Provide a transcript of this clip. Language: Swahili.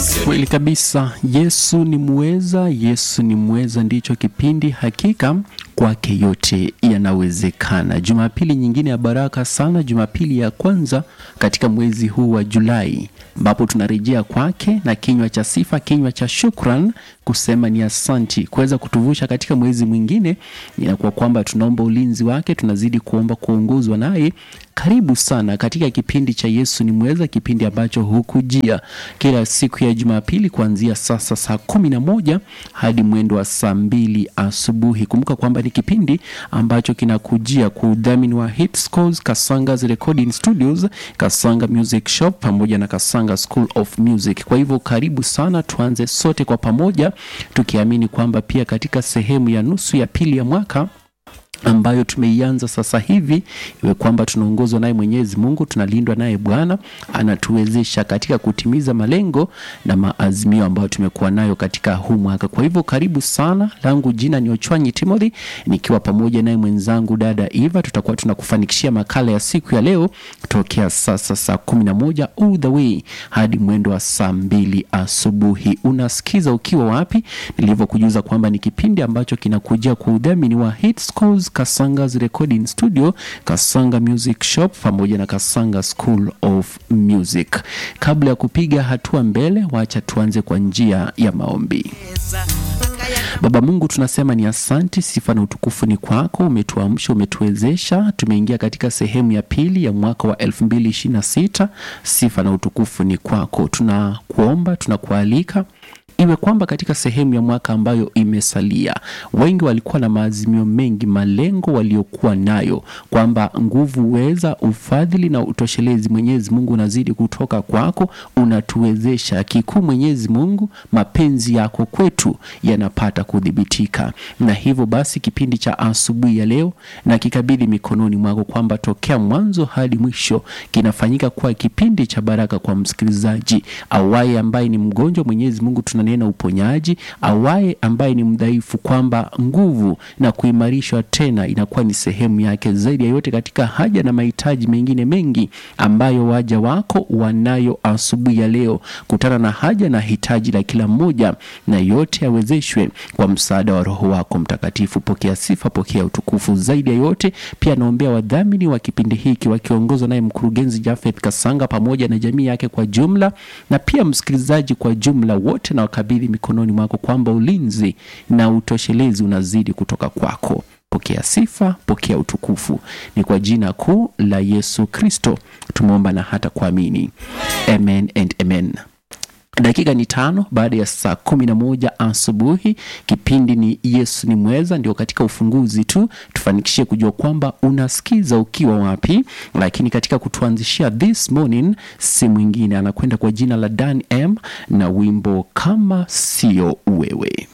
Kweli kabisa, Yesu ni muweza, Yesu ni muweza, ndicho kipindi hakika kwake yote yanawezekana. Jumapili nyingine ya baraka sana, Jumapili ya kwanza katika mwezi huu wa Julai, ambapo tunarejea kwake na kinywa cha sifa, kinywa cha shukran, kusema ni asanti kuweza kutuvusha katika mwezi mwingine. Inakuwa kwamba tunaomba ulinzi wake, tunazidi kuomba kuongozwa naye. Karibu sana katika kipindi cha Yesu ni mweza, kipindi ambacho hukujia kila siku ya Jumapili kuanzia sasa saa kumi na moja hadi mwendo wa saa mbili asubuhi. Kumbuka kwamba ni kipindi ambacho kinakujia kwa udhamini wa Hitscores, Kasanga's Recording Studios, Kasanga Music Shop pamoja na Kasanga School of Music. Kwa hivyo karibu sana, tuanze sote kwa pamoja tukiamini kwamba pia katika sehemu ya nusu ya pili ya mwaka ambayo tumeianza sasa hivi, iwe kwamba tunaongozwa naye Mwenyezi Mungu, tunalindwa naye Bwana, anatuwezesha katika kutimiza malengo na maazimio ambayo tumekuwa nayo katika huu mwaka. Kwa hivyo karibu sana, langu jina ni Ochwanyi Timothy, nikiwa pamoja naye mwenzangu dada Eva. Tutakuwa tunakufanikishia makala ya siku ya leo tokea sasa saa kumi na moja all the way hadi mwendo wa saa mbili asubuhi. Unasikiza ukiwa wapi? Nilivyokujuza kwamba ni kipindi ambacho kinakujia kwa udhamini wa Hitscores, Kasanga's Recording Studio, Kasanga Music Shop pamoja na Kasanga School of Music. Kabla ya kupiga hatua mbele, wacha tuanze kwa njia ya maombi. Baba Mungu, tunasema ni asanti, sifa na utukufu ni kwako. Umetuamsha, umetuwezesha, tumeingia katika sehemu ya pili ya mwaka wa 2026. Sifa na utukufu ni kwako. Tunakuomba, tunakualika iwe kwamba katika sehemu ya mwaka ambayo imesalia, wengi walikuwa na maazimio mengi, malengo waliokuwa nayo, kwamba nguvu, uweza, ufadhili na utoshelezi, Mwenyezi Mungu unazidi kutoka kwako, unatuwezesha. Kikuu Mwenyezi Mungu, mapenzi yako kwetu yanapata kudhibitika, na hivyo basi kipindi cha asubuhi ya leo na kikabidhi mikononi mwako, kwamba tokea mwanzo hadi mwisho kinafanyika kuwa kipindi cha baraka kwa msikilizaji awaye ambaye ni mgonjwa, Mwenyezi Mungu tunanena uponyaji, awaye ambaye ni mdhaifu, kwamba nguvu na kuimarishwa tena inakuwa ni sehemu yake. Zaidi ya yote, katika haja na mahitaji mengine mengi ambayo waja wako wanayo asubuhi ya leo, kutana na haja na hitaji la kila mmoja, na yote yawezeshwe kwa msaada wa Roho wako Mtakatifu. Pokea sifa, pokea utukufu. Zaidi ya yote, pia naombea wadhamini wa kipindi hiki wakiongozwa naye mkurugenzi Jafeth Kasanga pamoja na jamii yake kwa jumla, na pia msikilizaji kwa jumla wote na wakabidhi mikononi mwako, kwamba ulinzi na utoshelezi unazidi kutoka kwako. Pokea sifa, pokea utukufu. Ni kwa jina kuu la Yesu Kristo tumeomba na hata kuamini, amen and amen. Dakika ni tano baada ya saa kumi na moja asubuhi. Kipindi ni Yesu ni mweza, ndio katika ufunguzi tu tufanikishie kujua kwamba unasikiza ukiwa wapi, lakini katika kutuanzishia this morning si mwingine anakwenda kwa jina la Dan M na wimbo kama sio wewe.